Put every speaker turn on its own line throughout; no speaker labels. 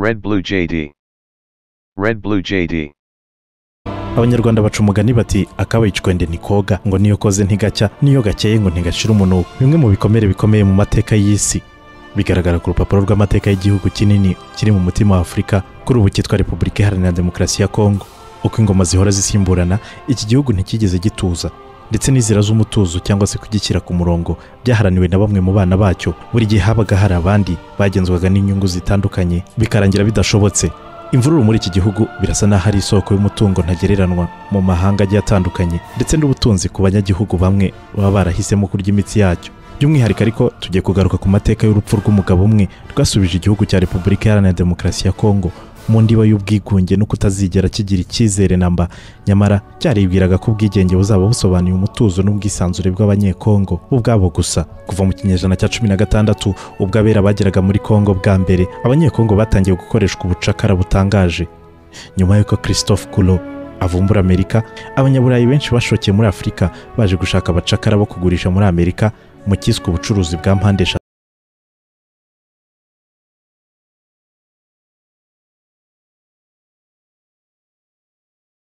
Red Blue JD. Red Blue JD.
abanyarwanda baca umugani bati akabaye icwende ntikoga ngo niyo koze ntigacya niyo gakeye ngo ntigashire umunuko bimwe mu bikomere bikomeye mu mateka y'isi bigaragara ku rupapuro rw'amateka y'igihugu kinini kiri mu mutima wa afurika kuri ubu cyitwa repubulika iharanira demokarasi ya kongo uko ingoma zihora zisimburana iki gihugu ntikigeze gituza ndetse n'inzira z'umutuzo cyangwa se kugishyira ku murongo byaharaniwe na bamwe mu bana bacyo buri gihe habaga hari abandi bagenzwaga n'inyungu zitandukanye bikarangira bidashobotse imvururu muri iki gihugu birasa n'aho ari isoko y'umutungo ntagereranwa mu mahanga agiye atandukanye ndetse n'ubutunzi ku banyagihugu bamwe baba barahisemo kurya imitsi yacyo by'umwihariko ariko tugiye kugaruka ku mateka y'urupfu rw'umugabo umwe rwasubije igihugu cya repubulika iharanira demokarasi ya kongo mu ndiba y'ubwigunge no kutazigera kigira icyizere namba nyamara cyaribwiraga ko ubwigenge buzaba busobanuye umutuzo n'ubwisanzure bw'abanyekongo bo ubwabo gusa kuva mu kinyejana cya cumi na gatandatu ubwo abera bageraga muri kongo bwa mbere abanyekongo batangiye gukoreshwa ubucakara butangaje nyuma y'uko christophe kulo avumbura amerika abanyaburayi benshi bashokeye muri afurika baje gushaka abacakara bo kugurisha muri amerika mu cyiswe ubucuruzi bwa mpande eshatu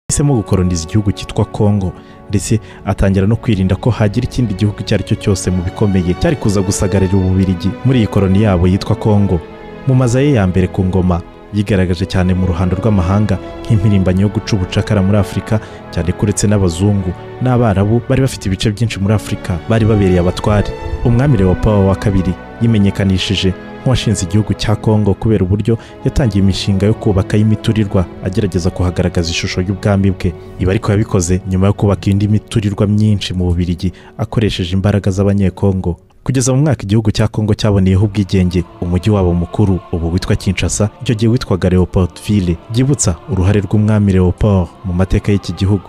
yahisemo gukoroniza igihugu cyitwa kongo ndetse atangira no kwirinda ko hagira ikindi gihugu icyo ari cyo cyose mu bikomeye cyari kuza gusagarira ububirigi muri iyi koroni yabo yitwa kongo mu maza ye ya mbere ku ngoma yigaragaje cyane mu ruhando rw'amahanga nk'impirimbanyi yo guca ubucakara muri afurika cyane ko uretse n'abazungu n'abarabu bari bafite ibice byinshi muri afurika bari babereye abatware umwami leopold wa kabiri yimenyekanishije nk'uwashinze igihugu cya kongo kubera uburyo yatangiye imishinga yo kubaka y'imiturirwa agerageza kuhagaragaza ishusho y'ubwami bwe ibi ariko yabikoze nyuma yo kubaka indi miturirwa myinshi mu bubirigi akoresheje imbaraga z'abanyekongo kugeza mu mwaka igihugu cya kongo cyaboneyeho ubwigenge umujyi wabo mukuru ubu witwa kinshasa icyo gihe witwaga leopoldville byibutsa uruhare rw'umwami leopold mu mateka y'iki gihugu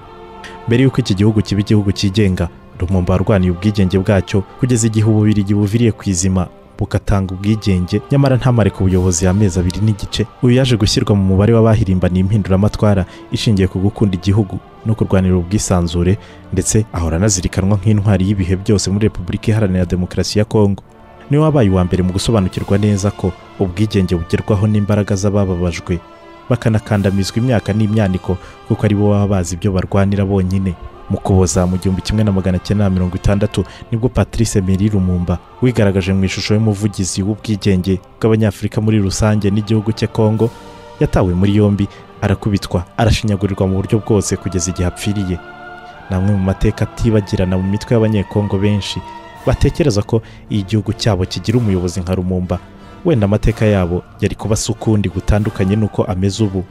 mbere y'uko iki gihugu kiba igihugu cyigenga rumumba warwaniye ubwigenge bwacyo kugeza igihe ububirigi buviriye ku izima bugatanga ubwigenge nyamara ntamare ku buyobozi amezi abiri n'igice uyu yaje gushyirwa mu mubare w'abahirimbaniye impinduramatwara ishingiye ku gukunda igihugu no kurwanira ubwisanzure ndetse ahora anazirikanwa nk'intwari y'ibihe byose muri repubulika iharanira demokarasi ya kongo niwe wabaye uwa mbere mu gusobanukirwa neza ko ubwigenge bugerwaho n'imbaraga z'abababajwe bakanakandamizwa imyaka n'imyaniko kuko ari bo baba bazi ibyo barwanira bonyine mu kuboza mu gihumbi kimwe na magana cyenda na mirongo itandatu nibwo patrice meri rumumba wigaragaje mu ishusho y'umuvugizi w'ubwigenge bw'abanyafurika muri rusange n'igihugu cye kongo yatawe muri yombi arakubitwa arashinyagurirwa mu buryo bwose kugeza igihe apfiriye ni amwe mu mateka atibagirana mu mitwe y'abanyekongo benshi batekereza ko iyo igihugu cyabo kigira umuyobozi nka rumumba wenda amateka yabo yari kuba asa ukundi gutandukanye n'uko ameze ubu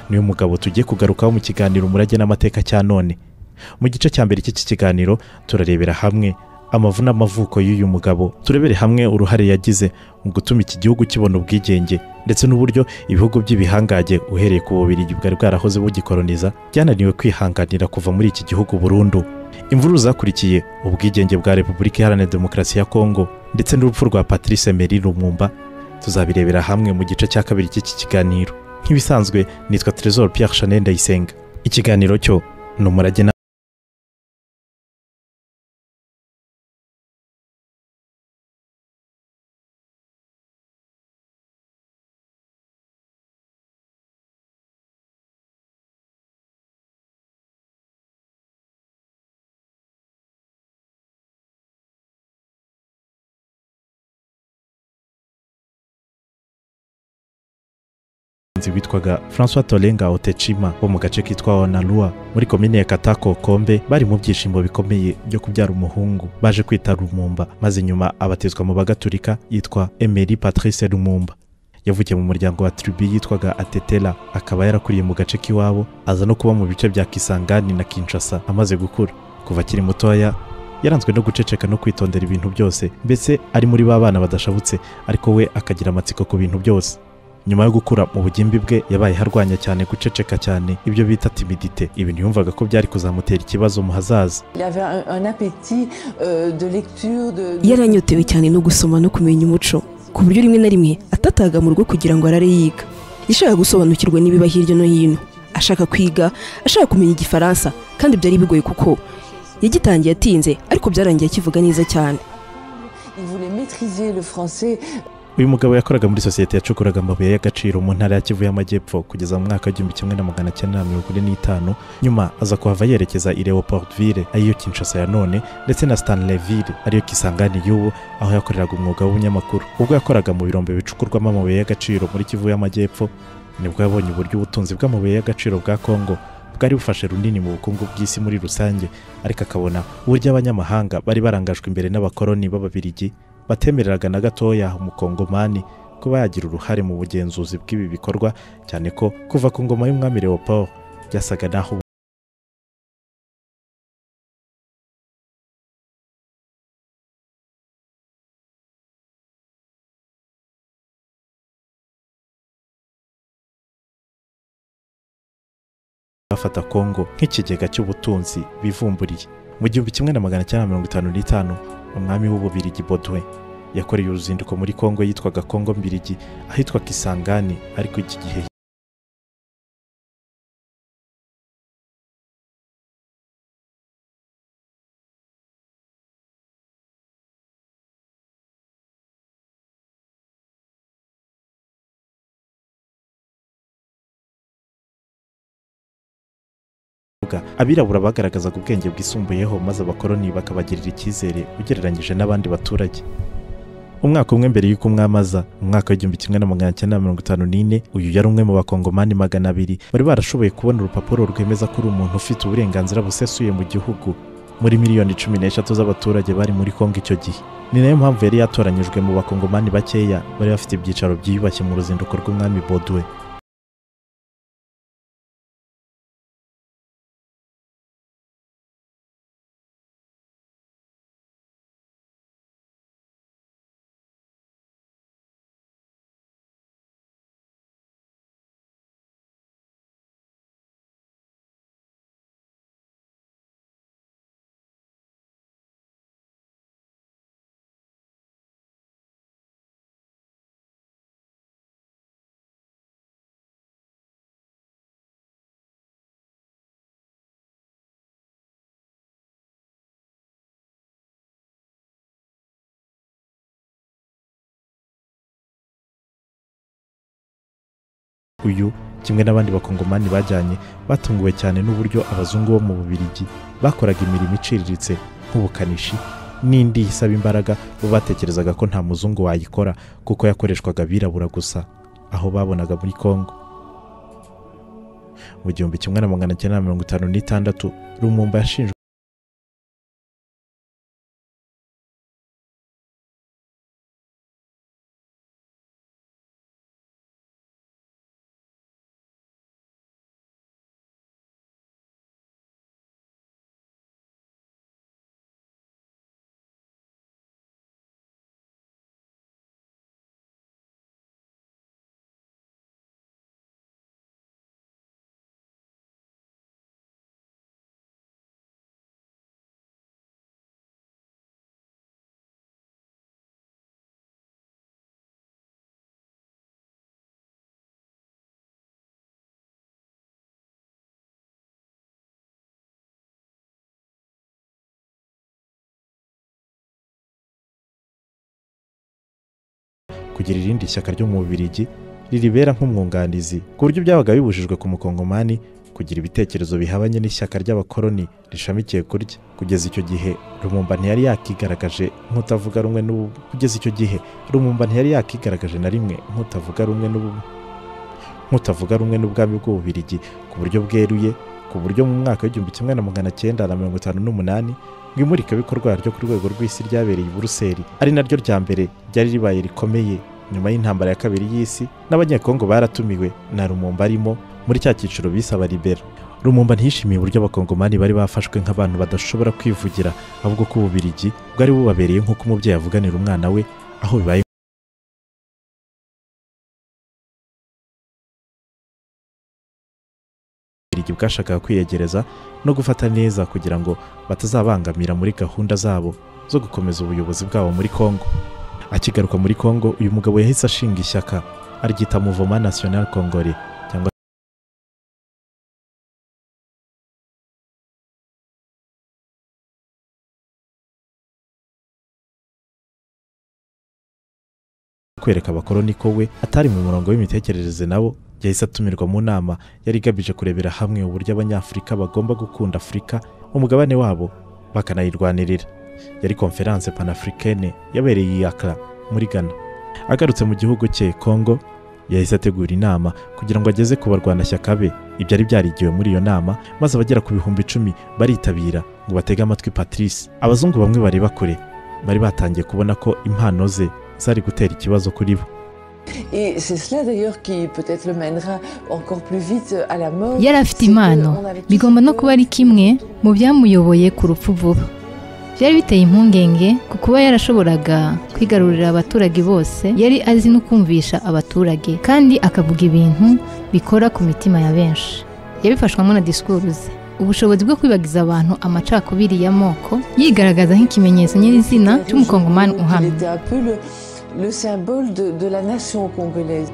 niyo mugabo tugiye kugarukaho mu kiganiro umurage n'amateka cya none mu gice cya mbere cy'iki kiganiro turarebera hamwe amavu n'amavuko y'uyu mugabo turebere hamwe uruhare yagize mu gutuma iki gihugu kibona ubwigenge ndetse n'uburyo ibihugu by'ibihangage uhereye ku bubiri bwari bwarahoze bugikoroniza byananiwe kwihanganira kuva muri iki gihugu burundu imvururu zakurikiye ubwigenge bwa repubulika iharanira demokarasi ya kongo ndetse n'urupfu rwa patrice meri rumumba tuzabirebera hamwe mu gice cya kabiri cy'iki kiganiro nk'ibisanzwe nitwa Trezor Pierre Chanel Ndayisenga ikiganiro cyo ni umurage na umuhanzi witwaga francois tolenga otecima wo mu gace kitwa onarua muri komine ya katako kombe bari mu byishimo bikomeye byo kubyara umuhungu baje kwita rumumba maze nyuma abatizwa mu bagaturika yitwa emeri patrice rumumba yavukiye mu muryango wa tribi yitwaga atetera akaba yarakuriye mu gace k'iwabo aza no kuba mu bice bya kisangani na kinshasa amaze gukura kuva akiri mutoya yaranzwe no guceceka no kwitondera ibintu byose mbese ari muri ba bana badashabutse ariko we akagira amatsiko ku bintu byose nyuma yo gukura mu bugimbi bwe yabaye harwanya cyane guceceka cyane ibyo bita timidite ibintu yumvaga ko byari kuzamutera ikibazo mu hazaza
yaranyotewe cyane no gusoma no kumenya umuco ku buryo rimwe na rimwe atataga mu rugo kugira ngo arare yiga yashaka gusobanukirwa n'ibiba hirya no hino ashaka kwiga ashaka kumenya igifaransa kandi byari bigoye kuko yagitangiye atinze ariko byarangiye akivuga neza cyane
uyu mugabo yakoraga muri sosiyete yacukuraga amabuye y'agaciro mu ntara ya kivu y'amajyepfo kugeza mu mwaka w'igihumbi kimwe na magana cyenda na mirongo ine n'itanu nyuma aza kuhava yerekeza i leopoldville ariyo kinshasa ya none ndetse na stanleyville ariyo kisangani y'ubu aho yakoreraga umwuga w'ubunyamakuru ubwo yakoraga mu birombe bicukurwamo amabuye y'agaciro muri kivu y'amajyepfo nibwo yabonye uburyo ubutunzi bw'amabuye y'agaciro bwa kongo bwari bufashe runini mu bukungu bw'isi muri rusange ariko akabona uburyo abanyamahanga bari barangajwe imbere n'abakoloni b'ababirigi batemereraga na gatoya umukongomani kuba yagira uruhare mu bugenzuzi bw'ibi bikorwa cyane ko kuva ku ngoma y'umwami leopold byasaga naho bafata kongo nk'ikigega cy'ubutunzi bivumburiye mu gihumbi kimwe na magana cyenda mirongo itanu n'itanu umwami w'ububirigi bodwe yakoreye uruzinduko muri kongo yitwaga kongo mbirigi ahitwa kisangani ariko iki gihe kuvuga abirabura bagaragazaga ubwenge bwisumbuyeho maze abakoloni bakabagirira icyizere ugereranyije n'abandi baturage umwaka umwe mbere y'uko umwamaza mu mwaka w'igihumbi kimwe na magana cyenda mirongo itanu n'ine uyu yari umwe mu bakongomani magana abiri bari barashoboye kubona urupapuro rwemeza ko uri umuntu ufite uburenganzira busesuye mu gihugu muri miliyoni cumi n'eshatu z'abaturage bari muri kongo icyo gihe ni nayo mpamvu yari yatoranyijwe mu bakongomani bakeya bari bafite ibyicaro byiyubashye mu ruzinduko rw'umwami bodwe uyu kimwe n'abandi bakongomani bajyanye batunguwe cyane n'uburyo abazungu bo mu bubirigi bakoraga imirimo iciriritse nk'ubukanishi n'indi isaba imbaraga bo batekerezaga ko nta muzungu wayikora kuko yakoreshwaga abirabura gusa aho babonaga muri kongo mu gihumbi kimwe na magana cyenda na mirongo itanu n'itandatu rumumba yashinjwe kugira irindi shyaka ryo mu bubirigi riribera nk'umwunganizi ku buryo byabaga bibujijwe ku mukongomani kugira ibitekerezo bihabanye n'ishyaka ry'abakoloni rishamikiye kurya kugeza icyo gihe rumumba ntiyari yakigaragaje nk'utavuga rumwe n'ubu kugeza icyo gihe rumumba ntiyari yakigaragaje na rimwe nk'utavuga rumwe n'ubu nk'utavuga rumwe n'ubwami bw'ububirigi ku buryo bweruye ku buryo mu mwaka w'igihumbi kimwe na magana cyenda na mirongo itanu n'umunani ngo imurikabikorwa ryo ku rwego rw'isi ryabereye i buruseli ari naryo rya mbere ryari ribaye rikomeye nyuma y'intambara ya kabiri y'isi n'abanyekongo baratumiwe na rumumba arimo muri cya cyiciro bisaba libera rumumba ntiyishimiye uburyo abakongomani bari bafashwe nk'abantu badashobora kwivugira ahubwo ko ububirigi bwari bubabereye nk'uko umubyeyi avuganira umwana we aho bibaye Ububirigi bwashakaga kwiyegereza no gufata neza kugira ngo batazabangamira muri gahunda zabo zo gukomeza ubuyobozi bwabo muri Kongo akigaruka muri Kongo uyu mugabo yahise ashinga ishyaka aryita Mouvement National Congolais cyangwa kwereka abakoroni ko we atari mu murongo w'imitekerereze nabo yahise atumirwa mu nama yari igamije kurebera hamwe uburyo abanyafurika bagomba gukunda afurika umugabane wabo bakanayirwanirira yari konferanse panafurikene yabereye i Accra muri ghana agarutse mu gihugu cye kongo yahise ategura inama kugira ngo ageze ku barwanashyaka be ibyari byarigiwe muri iyo nama maze abagera ku bihumbi icumi baritabira ngo batege amatwi patrice abazungu bamwe bareba kure bari batangiye kubona ko impano ze zari gutera ikibazo kuri bo
Et c'est cela d'ailleurs qui peut-être le mènera encore plus vite à la mort.
yari afite impano bigomba no kuba ari kimwe mu byamuyoboye ku rupfu vuba byari biteye impungenge ku kuba yarashoboraga kwigarurira abaturage bose yari azi no kumvisha abaturage kandi akavuga ibintu bikora ku mitima ya benshi yabifashwamo na disikuru ze ubushobozi bwo kwibagiza abantu amacakubiri y'amoko yigaragaza nk'ikimenyetso nyirizina cy'umukongomani
Il
uhamye
était un peu le, le symbole de, de la nation congolaise.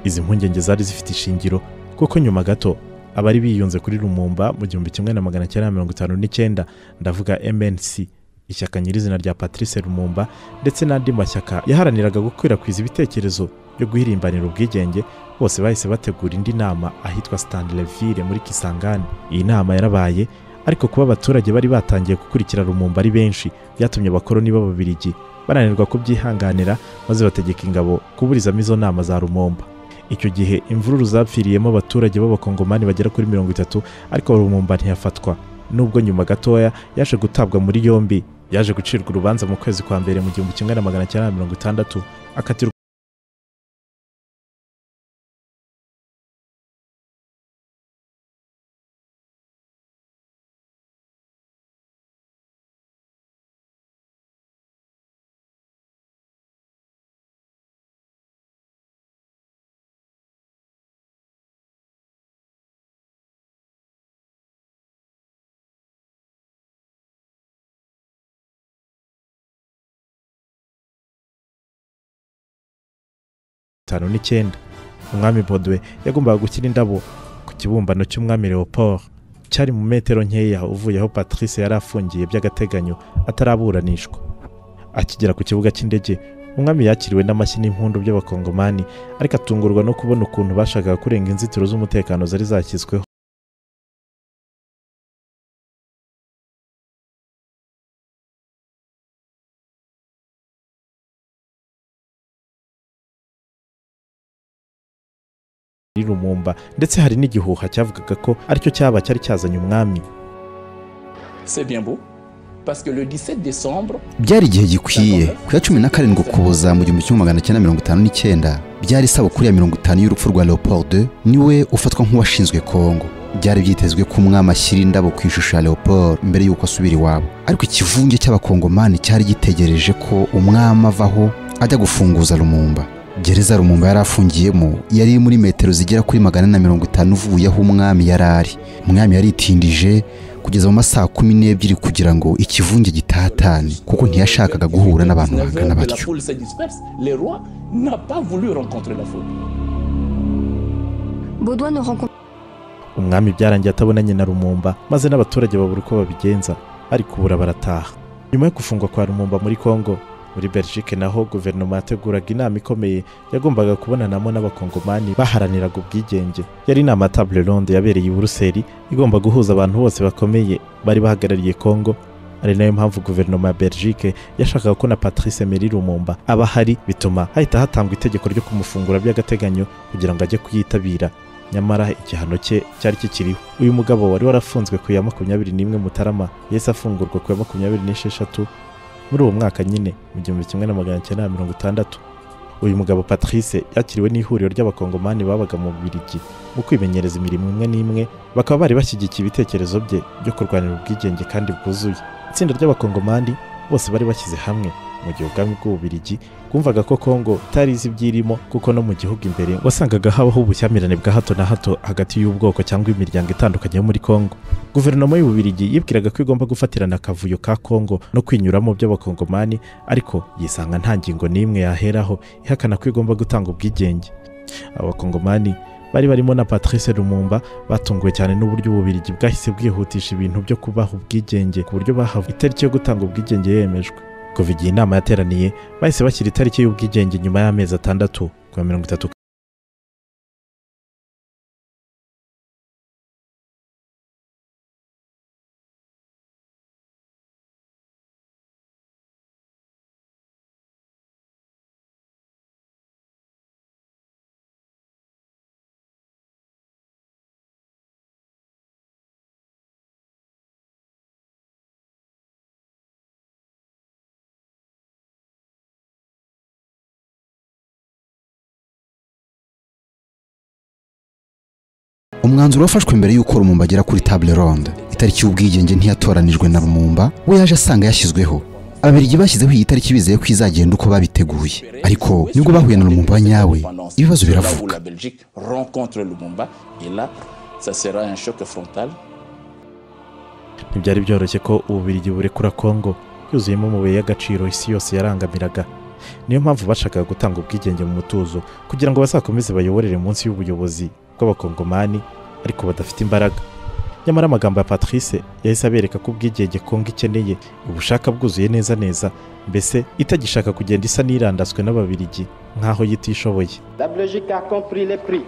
izi mpungenge zari zifite ishingiro kuko nyuma gato abari biyunze kuri rumumba mu gihumbi kimwe na magana cyenda mirongo itanu n'icyenda ndavuga mnc ishyaka nyirizina rya patrice rumumba ndetse n'andi mashyaka yaharaniraga gukwirakwiza ibitekerezo byo guhirimbanira ubwigenge bose bahise bategura indi nama ahitwa stanleyville muri kisangani iyi nama yarabaye ariko kuba abaturage bari batangiye gukurikira rumumba ari benshi byatumye abakoroni b'ababirigi bananirwa kubyihanganira maze bategeka ingabo kuburizamo izo nama za rumumba icyo gihe imvururu zapfiriyemo abaturage b'abakongomani bagera kuri mirongo itatu ariko rumumba ntiyafatwa nubwo nyuma gatoya yaje gutabwa muri yombi yaje gucirwa urubanza mu kwezi kwa mbere mu gihumbi kimwe na magana cyenda na mirongo itandatu akatirwa itanu n'icyenda umwami bodwe yagombaga gushyira indabo ku kibumbano cy'umwami leopold cyari mu metero nkeya uvuye aho patrice yari afungiye by'agateganyo ataraburanishwa akigera ku kibuga cy'indege umwami yakiriwe n'amashyi n'impundu by'abakongomani ariko atungurwa no kubona ukuntu bashakaga kurenga inzitiro z'umutekano zari zashyizweho muri rumumba ndetse hari n'igihuha cyavugaga ko aricyo cyaba cyari cyazanye umwami
C'est bien beau, parce que le 17 décembre,
byari igihe gikwiye ku ya cumi na karindwi ukuboza mu gihumbi kimwe magana cyenda mirongo itanu n'icyenda byari isabukuru ya mirongo itanu y'urupfu rwa leopold niwe ufatwa nk'uwashinzwe kongo byari byitezwe ko umwami ashyira indabo ku ishusho ya leopold mbere y'uko asubira iwabo ariko ikivunge cy'abakongomani cyari gitegereje ko umwami avaho ajya gufunguza rumumba gereza rumumba yari afungiyemo yari iri muri metero zigera kuri magana na mirongo itanu uvuye aho umwami yari ari umwami yaritindije kugeza mu masaha kumi n'ebyiri kugira ngo ikivunge gitatane kuko ntiyashakaga guhura n'abantu bangana
19 que la
batyo
foule se disperse, le roi n'a pas voulu rencontrer la foule.
Baudouin ne rencontre
umwami byarangiye atabonanye na rumumba maze n'abaturage babura uko babigenza ariko kubura barataha nyuma yo gufungwa kwa rumumba muri kongo muri belgique naho guverinoma yateguraga inama ikomeye yagombaga kubonanamo n'abakongomani baharaniraga ubwigenge yari inama ya table ronde yabereye i buruseli igomba guhuza abantu bose bakomeye bari bahagarariye kongo ari nayo mpamvu guverinoma ya belgique yashakaga ko na patrice meri rumumba aba ahari bituma hahita hatangwa itegeko ryo kumufungura by'agateganyo kugira ngo ajye kuyitabira nyamara igihano cye cyari kikiriho uyu mugabo wari warafunzwe ku ya makumyabiri n'imwe mutarama yahise afungurwa ku ya makumyabiri n'esheshatu muri uwo mwaka nyine mu gihumbi kimwe na magana cyenda na mirongo itandatu uyu mugabo patrice yakiriwe n'ihuriro ry'abakongomani babaga mu bubirigi mu kwimenyereza imirimo imwe n'imwe bakaba bari bashyigikiye ibitekerezo bye byo kurwanira ubwigenge kandi bwuzuye itsinda ry'abakongomani bose bari bashyize hamwe mu gihe ubwami bw'ububirigi bwumvaga ko kongo itari izi ibyirimo kuko no mu gihugu imbere wasangaga habaho ubushyamirane bwa hato na hato hagati y'ubwoko cyangwa imiryango itandukanye yo muri kongo guverinoma y'ububirigi yibwiraga ko igomba gufatirana akavuyo ka kongo no kwinyuramo by'abakongomani ariko yisanga nta ngingo n'imwe yaheraho ihakana ko igomba gutanga ubwigenge abakongomani bari barimo na patrice rumumba batunguwe cyane n'uburyo ububirigi bwahise bwihutisha ibintu byo kubaha ubwigenge ku buryo bahawe itariki yo gutanga ubwigenge yemejwe kuva igihe inama yateraniye bahise bashyira itariki y'ubwigenge nyuma y'amezi atandatu kuva mirongo itatu
umwanzuro wafashwe mbere y'uko rumumba agera kuri table ronde itariki y'ubwigenge ntiyatoranijwe na rumumba we yaje asanga yashyizweho ababiligi bashyizeho iyi tariki bizeye ko izagenda uko babiteguye ariko nibwo bahuye na rumumba nyawe ibibazo biravuka
La Belgique rencontre Lumumba et là, ça sera un choc frontal.
ntibyari byoroshye ko ububiligi burekura kongo yuzuyemo amabuye y'agaciro isi yose yarangamiraga niyo mpamvu bashakaga gutanga ubwigenge mu mutuzo kugira ngo bazakomeze bayoborere munsi y'ubuyobozi bw'abakongomani ariko badafite imbaraga nyamara amagambo ya patrice yahise abereka ko ubwigenge kongo ikeneye ubushaka bwuzuye neza neza mbese itagishaka kugenda isa n'irandaswe n'ababiligi nk'aho yitishoboye
La Belgique a compris les prix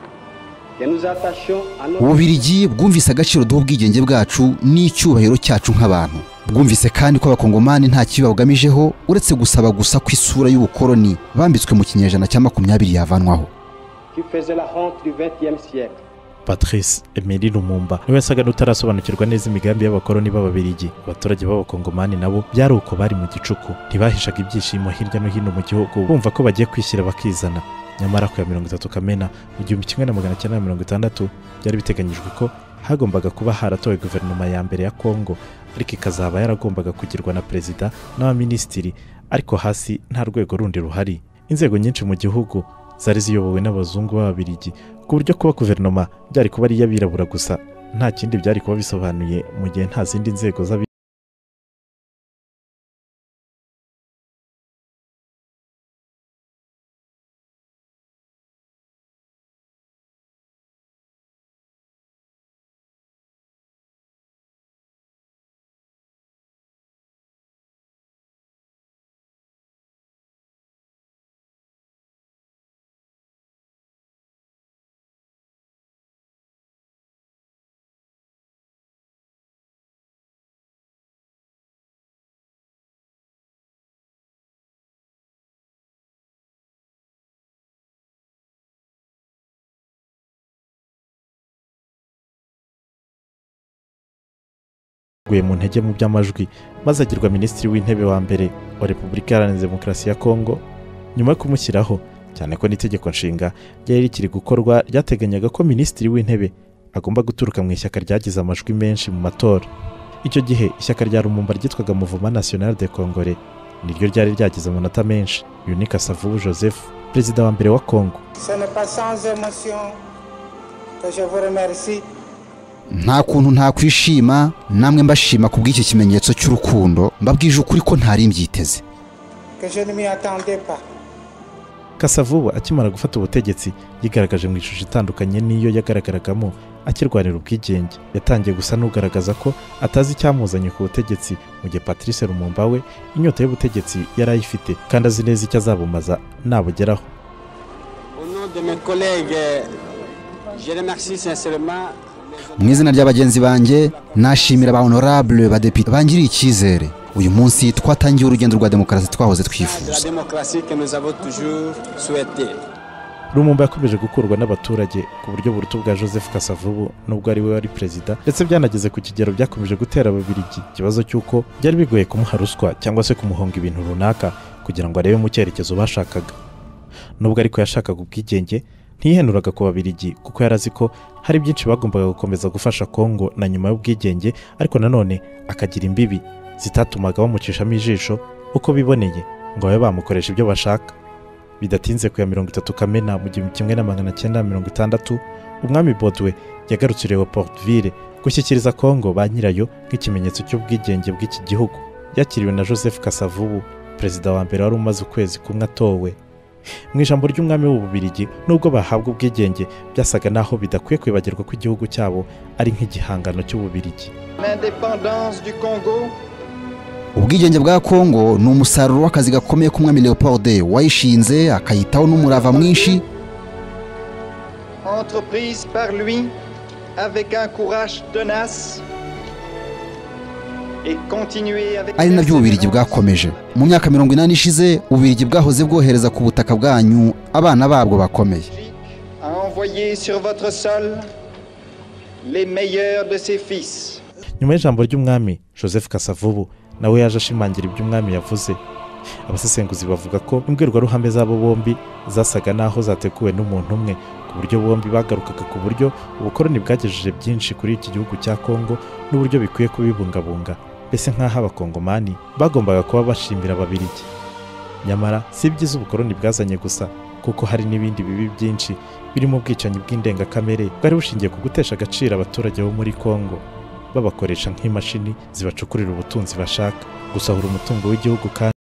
que nous attachons à nos...
ububirigi bwumvise agaciro duha ubwigenge bwacu n'icyubahiro cyacu nk'abantu bwumvise kandi ko abakongomani nta kibi babugamijeho uretse gusaba gusa ko isura y'ubukoloni bambitswe mu kinyejana cya makumyabiri yavanwaho
qui faisait la honte du XXe siècle.
patrice emeli rumumba niwe yasaga n'utarasobanukirwa neza imigambi y'abakoloni b'ababiligi abaturage b'abakongomani nabo byari uko bari mu gicuku ntibahishaga ibyishimo hirya no hino mu gihugu bumva ko bagiye kwishyira bakizana nyamara ku ya mirongo itatu kamena mu gihumbi kimwe na magana cyenda na mirongo itandatu byari biteganyijwe ko hagombaga kuba haratowe guverinoma ya mbere ya kongo ariko ikazaba yaragombaga kugirwa na perezida n'abaminisitiri ariko hasi nta rwego rundi ruhari inzego nyinshi mu gihugu zari ziyobowe n'abazungu b'ababiligi ku buryo kuba guverinoma byari kuba ari iy'abirabura gusa nta kindi byari kuba bisobanuye mu gihe nta zindi nzego z'abi yaguye mu ntege mu by'amajwi maze agirwa minisitiri w'intebe wa mbere wa repubulika iharanira demokarasi ya kongo nyuma yo kumushyiraho cyane ko n'itegeko nshinga ryari rikiri gukorwa ryateganyaga ko minisitiri w'intebe agomba guturuka mu ishyaka ryagize amajwi menshi mu matora icyo gihe ishyaka rya rumumba ryitwaga muvuma national de congore niryo ryari ryagize amanota menshi yunika savubu joseph perezida wa mbere wa kongo
Ce n'est pas sans émotion que je vous remercie
nta kuntu ntakwishima namwe mbashima ku bw'iki kimenyetso cy'urukundo mbabwije ukuri ko ntari mbyiteze
que je ne m'y attendais pas.
kasavubu akimara gufata ubutegetsi yigaragaje mu ishusho itandukanye n'iyo yagaragaragamo akirwanira ubwigenge yatangiye gusa n'ugaragaza ko atazi icyamuzanye ku butegetsi mu gihe patrice rumumba we inyota y'ubutegetsi yari ayifite kandi azi neza icyo azabumaza nabugeraho
Au nom de mes collègues, euh, je remercie sincèrement les
mu izina ry'abagenzi banjye nashimira ba honorable badepite bangiriye icyizere uyu munsi twatangiye urugendo rwa demokarasi twahoze
de la
twifuza
démocratie que nous avons toujours souhaitée.
rumumba yakomeje gukurwa n'abaturage ku buryo burutu bwa joseph kasavubu n'ubwo ari we wari perezida ndetse byanageze ku kigero byakomeje gutera ababiligi ikibazo cy'uko byari bigoye kumuha ruswa cyangwa se kumuhonga ibintu runaka kugira ngo arebe mu cyerekezo bashakaga nubwo ariko yashakaga ubwigenge ntiyihenuraga ku babiligi kuko yari azi ko hari byinshi bagombaga gukomeza gufasha kongo na nyuma y'ubwigenge ariko nanone akagira imbibi zitatumaga bamucishamo ijisho uko biboneye ngo babe bamukoresha ibyo bashaka bidatinze ku ya mirongo itatu kamena mu gihumbi kimwe na magana cyenda mirongo itandatu umwami bodwe yagarukiriye portville gushyikiriza kongo ba nyirayo nk'ikimenyetso cy'ubwigenge bw'iki gihugu yakiriwe na joseph kasavubu perezida wa mbere wari umaze ukwezi kumwe atowe mu ijambo ry'umwami w'ububirigi nubwo bahabwa ubwigenge byasaga n'aho bidakwiye kwibagirwa ko igihugu cyabo ari nk'igihangano cy'ububirigi
L'indépendance du Congo
ubwigenge bwa kongo ni umusaruro w'akazi gakomeye k'umwami leopold wayishinze akayitaho n'umurava mwinshi
entreprise par lui avec un courage tenace et continuer avec
ari nabyo ububirigi bwakomeje mu myaka mirongo inani ishize ububirigi bwahoze bwohereza ku butaka bwanyu abana babwo bakomeye
à envoyer sur votre sol les meilleurs de ses fils.
nyuma y'ijambo ry'umwami joseph kasavubu nawe yaje ashimangira ibyo umwami yavuze abasesenguzi bavuga ko imbwirwaruhame z'abo bombi zasaga n'aho zateguwe n'umuntu umwe ku buryo bombi bagarukaga ku buryo ubukoroni bwagejeje byinshi kuri iki gihugu cya kongo n'uburyo bikwiye kubibungabunga mbese nk'aho abakongomani bagombaga kuba bashimira ababirigi nyamara si ibyiza ubukoroni bwazanye gusa kuko hari n'ibindi bibi byinshi birimo ubwicanyi bw'indengakamere bwari bushingiye ku gutesha agaciro abaturage bo muri kongo babakoresha nk'imashini zibacukurira ubutunzi bashaka gusahura umutungo w'igihugu kandi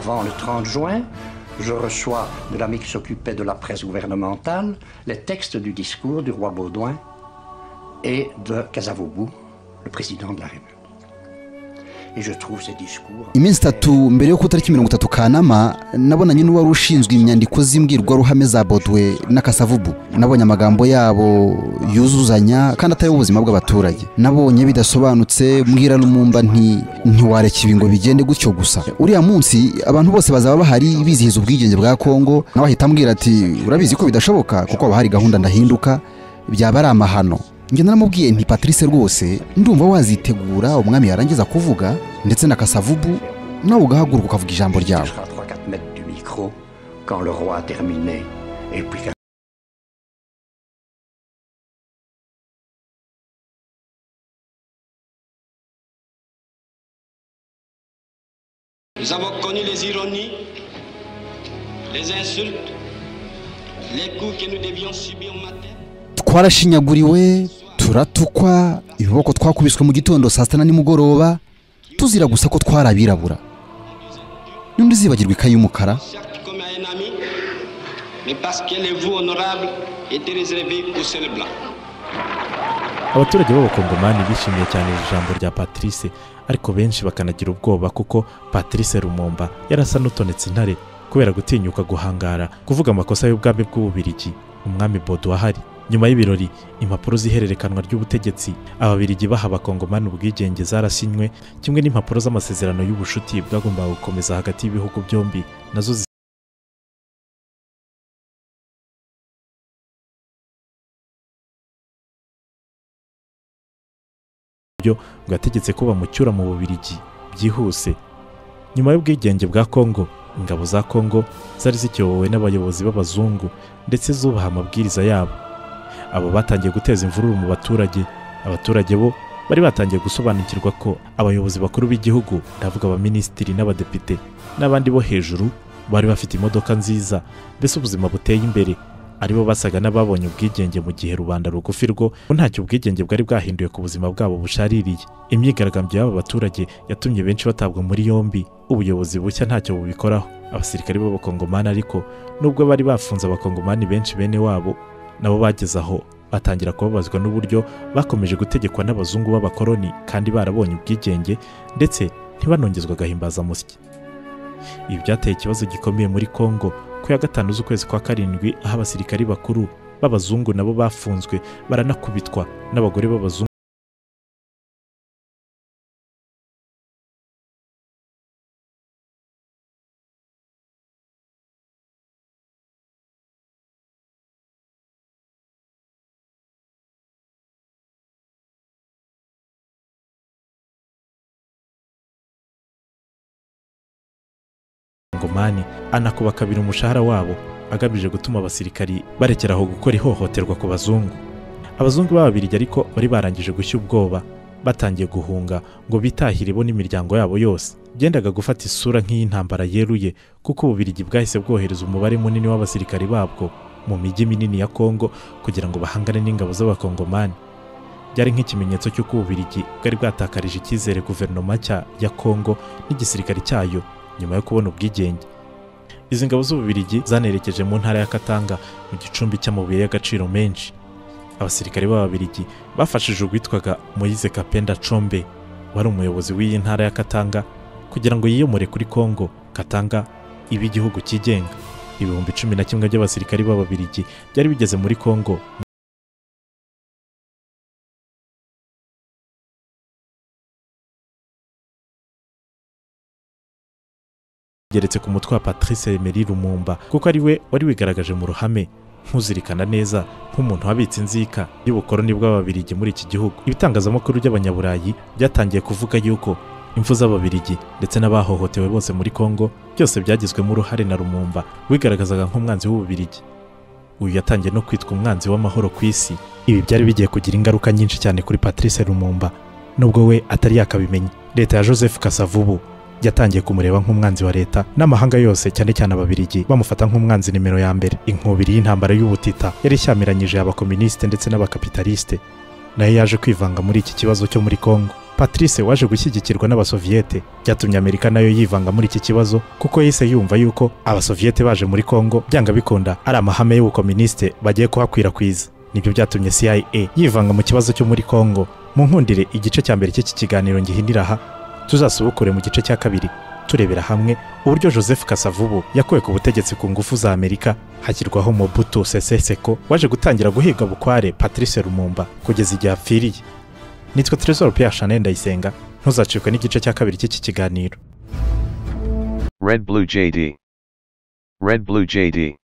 Avant le 30 juin, je reçois de l'ami qui s'occupait de la presse gouvernementale les textes du discours du roi Baudouin et de Casavobu, le président de la République. Et je trouve ces discours.
iminsi itatu mbere yo ku itariki mirongo itatu kanama nabonanye n'uwari ushinzwe inyandiko z'imbwirwaruhame za bodwe n'akasavubu nabonye amagambo yabo yuzuzanya kandi atari ubuzima bw'abaturage nabonye bidasobanutse mbwira n'umumba nti ntiwareka ibi ngo bigende gutyo gusa uriya munsi abantu bose bazaba bahari bizihiza ubwigenge bwa kongo nawe ahita ambwira ati urabizi ko bidashoboka kuko haba hari gahunda ndahinduka byaba ari amahano njye naramubwiye nti patrice rwose ndumva wazitegura umwami yarangiza kuvuga ndetse na kasavubu nawe ugahaguruka ukavuga ijambo ryawe
Jusqu'à 3-4 mètres du micro quand le roi a terminé. Et puis qu'un
Nous avons connu les ironies, les insultes, les coups que nous devions subir au matin.
twarashinyaguriwe turatukwa ibiboko twakubiswe mu gitondo saa sita na nimugoroba tuzira gusa ko twari abirabura n'undi uzibagirwa ikayi y'umukara
mais parce que les vous honorables étaient réservés aux seuls blancs.
abaturage b'abakongomani bishimiye cyane iri jambo rya patrice ariko benshi bakanagira ubwoba kuko patrice rumumba yarasa n'utonetse intare kubera gutinyuka guhangara kuvuga amakosa y'ubwami bw'ububirigi umwami bodo ahari nyuma y'ibirori impapuro z'ihererekanwa ry'ubutegetsi ababirigi baha abakongomani ubwigenge zarasinywe kimwe n'impapuro z'amasezerano y'ubucuti bwagombaga gukomeza hagati y'ibihugu byombi nazo zi- buryo bwategetse ko bamucyura mu bubirigi byihuse nyuma y'ubwigenge bwa kongo ingabo za kongo zari zicyobowe n'abayobozi b'abazungu ndetse zubaha amabwiriza yabo abo batangiye guteza imvururu mu baturage abaturage bo bari batangiye gusobanukirwa ko abayobozi bakuru b'igihugu ndavuga abaminisitiri n'abadepite n'abandi bo hejuru bari bafite imodoka nziza mbese ubuzima buteye imbere aribo basaga n'ababonye ubwigenge mu gihe rubanda rugufi rwo ngo ntacyo ubwigenge bwari bwahinduye ku buzima bwabo bushaririye imyigaragambyo y'aba baturage yatumye benshi batabwa muri yombi ubuyobozi bushya ntacyo bubikoraho abasirikare b'abakongomani ariko nubwo bari bafunze abakongomani benshi bene wabo nabo bageze aho batangira kubabazwa n'uburyo bakomeje gutegekwa n'abazungu b'abakoroni kandi barabonye ubwigenge ndetse ntibanongezwa agahimbazamusyi ibi byateye ikibazo gikomeye muri kongo ku ya gatanu z'ukwezi kwa karindwi aho abasirikari bakuru b'abazungu nabo bafunzwe baranakubitwa n'abagore b'abazungu ngomani anakuba kabiri umushahara wabo agamije gutuma abasirikari barekeraho gukora ihohoterwa ku bazungu abazungu b'ababirigi ariko bari barangije gushya ubwoba batangiye guhunga ngo bitahire bo n'imiryango yabo yose byendaga gufata isura nk'iy'intambara yeruye kuko ububirigi bwahise bwohereza umubare munini w'abasirikari babwo mu mijyi minini ya kongo kugira ngo bahangane n'ingabo z'abakongomani byari nk'ikimenyetso cy'uko ububirigi bwari bwatakarije icyizere guverinoma nshya ya kongo n'igisirikare cyayo nyuma yo kubona ubwigenge izi ngabo z'ububirigi zanerekeje mu ntara ya katanga mu gicumbi cy'amabuye y'agaciro menshi abasirikare b'ababirigi bafashije uwitwaga moyize kapenda combe wari umuyobozi w'iyi ntara ya katanga kugira ngo yiyomore kuri kongo katanga ibe igihugu cyigenga ibihumbi cumi na kimwe by'abasirikare b'ababirigi byari bigeze muri kongo geretse ku mutwe wa patrice Emery rumumba kuko ari we wari wigaragaje mu ruhame nk'uzirikana neza nk'umuntu wabitse inzika y'ubukoroni bw'ababirigi muri iki gihugu ibitangazamakuru by'abanyaburayi byatangiye kuvuga yuko imfu z'ababirigi ndetse n'abahohotewe bose muri kongo byose byagizwemo uruhare na rumumba wigaragazaga nk'umwanzi w'ububirigi uyu yatangiye no kwitwa umwanzi w'amahoro ku isi ibi byari bigiye kugira ingaruka nyinshi cyane kuri patrice rumumba nubwo we atari yakabimenya leta ya joseph kasavubu yatangiye kumureba nk'umwanzi wa leta n'amahanga yose cyane cyane ababirigi bamufata nk'umwanzi nimero ya mbere inkubiri y'intambara y'ubutita yari ishyamiranyije abakominisite ndetse n'abakapitalisite nayo yaje kwivanga muri iki kibazo cyo muri kongo patrice waje gushyigikirwa n'abasoviyete byatumye amerika nayo yivanga muri iki kibazo kuko yahise yumva yuko abasoviyete baje muri kongo byanga bikunda ari amahame y'ubukominisite bagiye kuhakwirakwiza nibyo byatumye cia yivanga mu kibazo cyo muri kongo mu nkundire igice cya mbere cy'iki kiganiro ngihinira aha tuzasubukure mu gice cya kabiri turebera hamwe uburyo joseph kasavubu yakuwe ku butegetsi ku ngufu za amerika hashyirwaho mobutu seseseko waje gutangira guhiga bukware patrice rumumba kugeza igihe apfiriye nitwa teresor pierre chanel ndayisenga ntuzacikwe n'igice cya kabiri cy'iki kiganiro
Red Blue JD. Red Blue JD.